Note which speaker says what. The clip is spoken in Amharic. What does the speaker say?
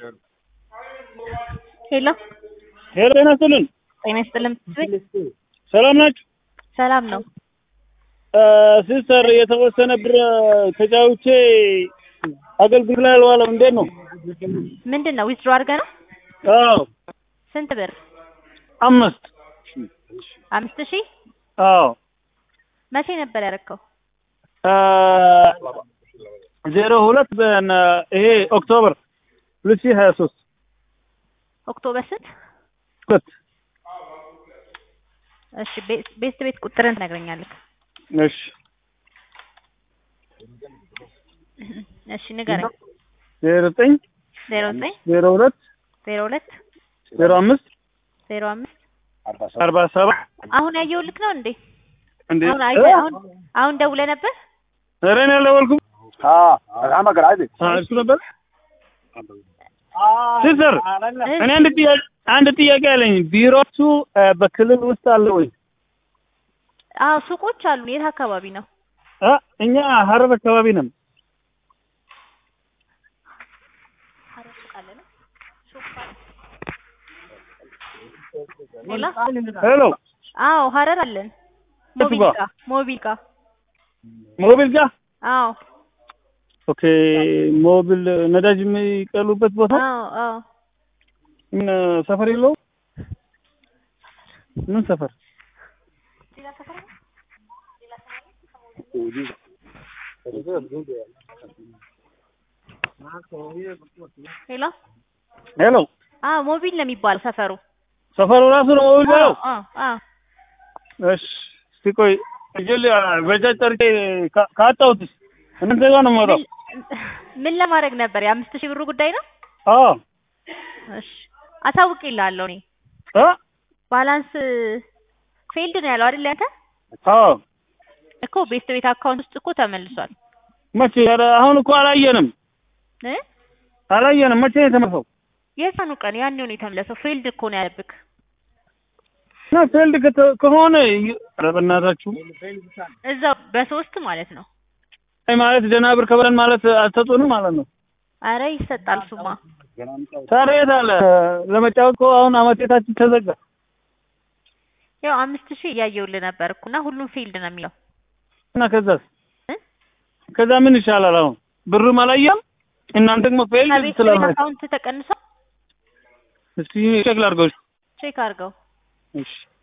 Speaker 1: ሄሎ
Speaker 2: ሄሎ ጤና ይስጥልን።
Speaker 1: ጤና ይስጥልን።
Speaker 2: ሰላም ናችሁ?
Speaker 1: ሰላም ነው።
Speaker 2: ሲስተር የተወሰነ ብር ተጫውቼ አገልግሎት ላይ አልዋለም። እንዴት ነው?
Speaker 1: ምንድን ነው ዊዝድሮ አድርገህ ነው?
Speaker 2: አዎ
Speaker 1: ስንት ብር?
Speaker 2: አምስት
Speaker 1: አምስት ሺህ
Speaker 2: አዎ
Speaker 1: መቼ ነበር ያደረከው?
Speaker 2: ዜሮ ሁለት በን ይሄ ኦክቶበር ሁለት ሺህ ሀያ ሶስት
Speaker 1: ኦክቶበር ስንት?
Speaker 2: ሁለት
Speaker 1: እሺ ቤት ቤት ቤት ቁጥርን ትነግረኛለህ?
Speaker 2: እሺ
Speaker 1: እሺ ንገረኝ።
Speaker 2: ዜሮ ዘጠኝ
Speaker 1: ዜሮ ዘጠኝ
Speaker 2: ዜሮ ሁለት
Speaker 1: ዜሮ ሁለት
Speaker 2: ዜሮ አምስት
Speaker 1: ዜሮ አምስት
Speaker 2: አርባ ሰባት
Speaker 1: አሁን ያየሁልክ ነው እንዴ?
Speaker 2: እንዴ
Speaker 1: አሁን አይተህ አሁን አሁን ደውለህ ነበር?
Speaker 2: ኧረ እኔ አልደወልኩም።
Speaker 3: हाँ करा दे
Speaker 2: አ እሱ ነበር ሲስተር እኔ አንድ ጥያቄ አንድ ጥያቄ አለኝ። ቢሮቱ በክልል ውስጥ አለ ወይ?
Speaker 1: አዎ ሱቆች አሉ። የት አካባቢ ነው?
Speaker 2: አ እኛ ሀረር አካባቢ ነን።
Speaker 1: ሌላ
Speaker 2: ሄሎ
Speaker 1: አዎ ሀረር አለን።
Speaker 2: የቱ
Speaker 1: ሞቢል
Speaker 2: ጋር?
Speaker 1: ጋ ሞቢል ጋ
Speaker 2: ሞቢል ጋር
Speaker 1: አዎ
Speaker 2: ኦኬ። ሞቢል ነዳጅ የሚቀሉበት ቦታ
Speaker 1: አዎ አዎ
Speaker 2: ምን ሰፈር የለው? ምን ሰፈር?
Speaker 1: ሄሎ
Speaker 2: ሄሎ
Speaker 1: አዎ ሞቢል ነው የሚባለው ሰፈሩ።
Speaker 2: ሰፈሩ ራሱ ነው ሞቢል
Speaker 1: አዎ
Speaker 2: ያለው?
Speaker 1: አዎ አዎ
Speaker 2: እሺ እስቲ ቆይ እጀል በጃጅ ጠርቼ ካ- ካጣሁትስ እናንተ ጋር ነው የምወጣው።
Speaker 1: ምን ለማድረግ ነበር? የአምስት ሺህ ብሩ ጉዳይ ነው።
Speaker 2: አዎ
Speaker 1: እሺ አሳውቅልሃለሁ እኔ
Speaker 2: አ
Speaker 1: ባላንስ ፌልድ ነው ያለው አይደል ያንተ
Speaker 2: አዎ
Speaker 1: እኮ ቤስት ቤት አካውንት ውስጥ እኮ ተመልሷል
Speaker 2: መቼ? ኧረ አሁን እኮ አላየንም
Speaker 1: እ
Speaker 2: አላየንም። መቼ ነው የተመለሰው?
Speaker 1: የዛኑ ቀን ያኔው ነው የተመለሰው ፌልድ እኮ ነው ያለብክ
Speaker 2: እና ፊልድ ከተ- ከሆነ ይ- ኧረ በእናታችሁ
Speaker 1: እዛው በሶስት ማለት ነው
Speaker 2: አይ ማለት ደህና ብር ከበለን ማለት አልሰጡንም ማለት ነው።
Speaker 1: አረ ይሰጣል ሱማ
Speaker 2: ታዲያ የት አለ? ለመጫወት እኮ አሁን አመቴታችን ተዘጋ።
Speaker 1: ያው አምስት ሺህ እያየሁልህ ነበር እኮ እና ሁሉም ፌልድ ነው የሚለው
Speaker 2: እና ከዛስ
Speaker 1: እ?
Speaker 2: ከዛ ምን ይሻላል? አሁን ብሩም አላየም እናንተ ደግሞ ፌል
Speaker 1: ከቤት ቤት
Speaker 2: ስላላችሁ
Speaker 1: አካውንት ተቀንሷል
Speaker 2: እስቲ ቼክ ላድርገው።
Speaker 1: ቼክ አድርገው
Speaker 2: እሺ